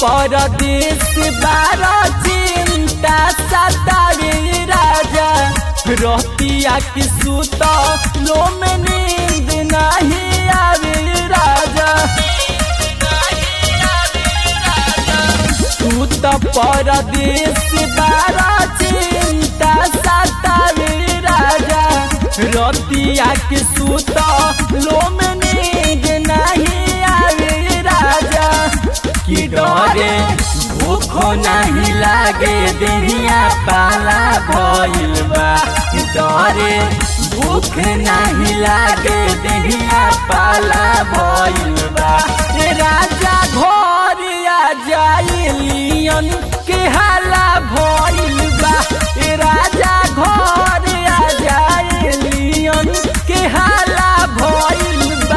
परदेश बारा चिंता सतावे राजा रतिया की सुत लो में नींद नहीं आवे राजा तू तो परदेश बारा चिंता सतावे राजा रतिया की सुत लो में नींद नहीं आवे राजा कि डरे भूखो नहीं लागे देहिया पाला भइल बा डरे भूख नहीं लागे देहिया पाला भइल बा ए राजा घर आ जाइलियन के हाला भइल बा ए राजा घर आ जाइलियन के हाला भइल बा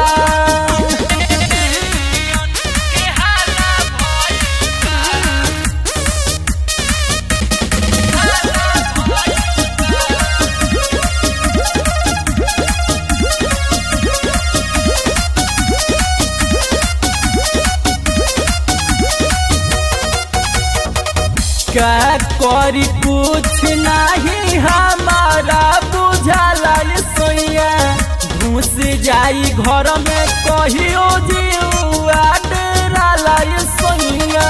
का करी कुछ नहीं हमारा बुझाला ये सोइया घुस जाई घर में कहियो जीवा डेराला ये सोइया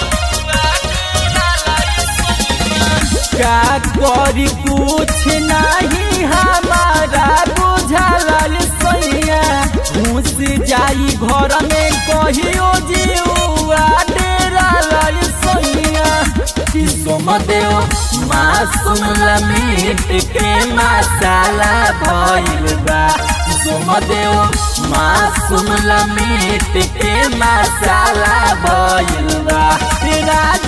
का करी कुछ नहीं हमारा बुझाला ये सोइया घुस जाई घर में कहियो जीवा डेराला ये सोइया सोमदेव मासूम लमीट के मसाला भइल बा सोमदेव मासूम लमीट के मसाला भइल बा राज